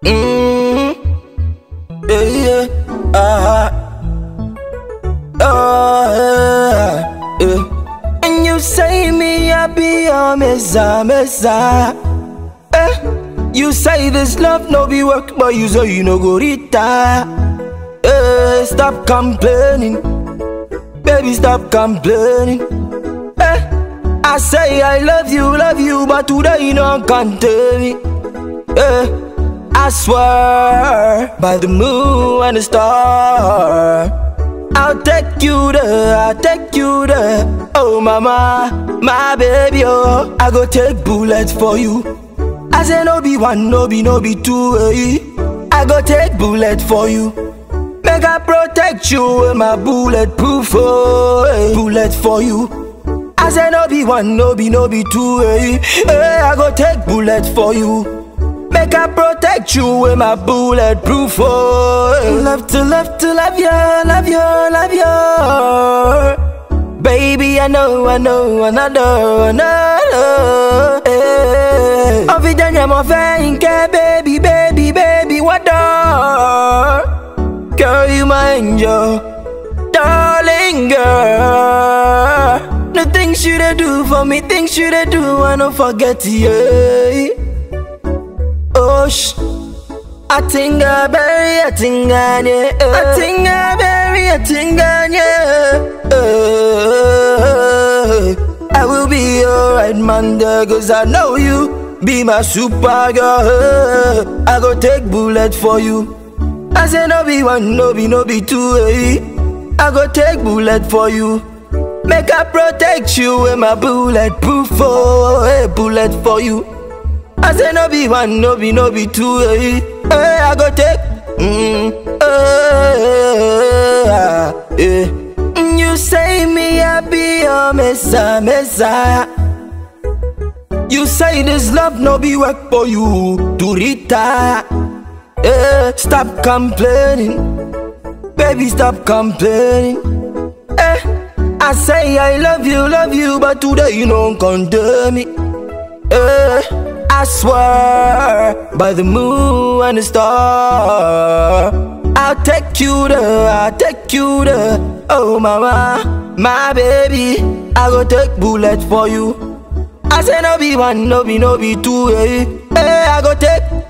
Mm, yeah, yeah, ah, oh, yeah, yeah. And you say me I be your messiah, messiah. Eh, you say this love no be work, but you say you no go retire. Eh, stop complaining, baby, stop complaining. Eh, I say I love you, love you, but today you no can tell me. Eh, I swear by the moon and the star. I'll take you there, I'll take you there. Oh mama, my baby, oh, I go take bullets for you. I say no be one, no be no be two, eh. I go take bullet for you. Make I protect you with my bulletproof, oh, eh. bullet for you. I say no be one, no be no be two, eh. eh I go take bullet for you. Make I protect you with my bulletproof, oh. eh. Love to love to love you, love you, love you. Baby, I know, I know, another, another. Eh. Ovidanya mo fẹ́ baby, baby, baby, what the? Girl, you my angel, darling girl. The things you da do for me, things you da do, I don't forget, yeah. Oh, sh. I think I bury, I think I yeah. I think I bury, I think I yeah. Uh, I will be your right man there, cause I know you be my super girl. I go take bullet for you. I say no be one, no be, no be two, eh. I go take bullet for you. Make I protect you with my bulletproof, oh, eh, bullet for you. I say no be one, no be, no be two, eh. eh I go take, mm, eh, eh. Mm, You say me I be your messiah, messiah. You say this love no be work for you to retire. Eh, stop complaining, baby, stop complaining. Eh, I say I love you, love you, but today you don't condemn me. Eh, I swear by the moon and the star. I'll take you there, I'll take you there. Oh mama, my baby, I go take bullet for you. I say no be one, no be no be two, eh. Eh, I go take